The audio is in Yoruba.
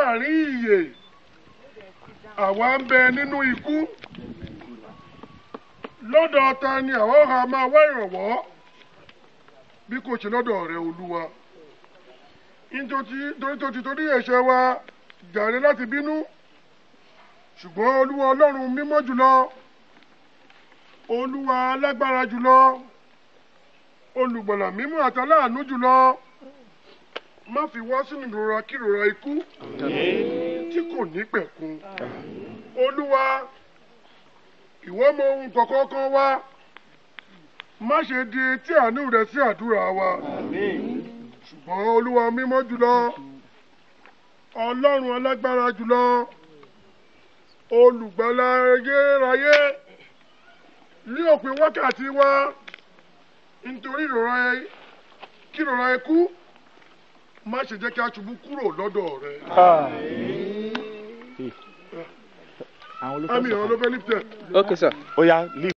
láàrin ìyè àwa ń bẹ nínú ikú lọ́dọ̀ ta ni àwa ọ̀hà máa wá ìrànwọ́ bí kò ṣe lọ́dọ̀ rẹ olúwa nítorí tó ti torí ẹ̀ṣẹ̀ wa jàre láti bínú ṣùgbọ́n olúwa ọlọ́run mímọ́ jùlọ olúwa alágbára jùlọ olùgbọ̀là mímọ́ àtàláàánú jùlọ má fi wá sínú ìrora kírora ikú tí kò ní pẹ̀kun olúwa ìwọ mọ ohun kọ̀ọ̀kan kan wá má ṣe di etí àánú rẹ sí àdúrà wa ṣùgbọ́n olúwa mímọ́ jùlọ ọlọ́run alágbára jùlọ olùgbàlà ayérayé ní òpin wákàtí wa nítorí ìrora kí ìrora ikú má ṣe jẹ́ kí a ṣubú kúrò lọ́dọ̀ rẹ. àmì ìrànlọ́fẹ́ líptẹ̀. Okay, sir. Ó yá, leave.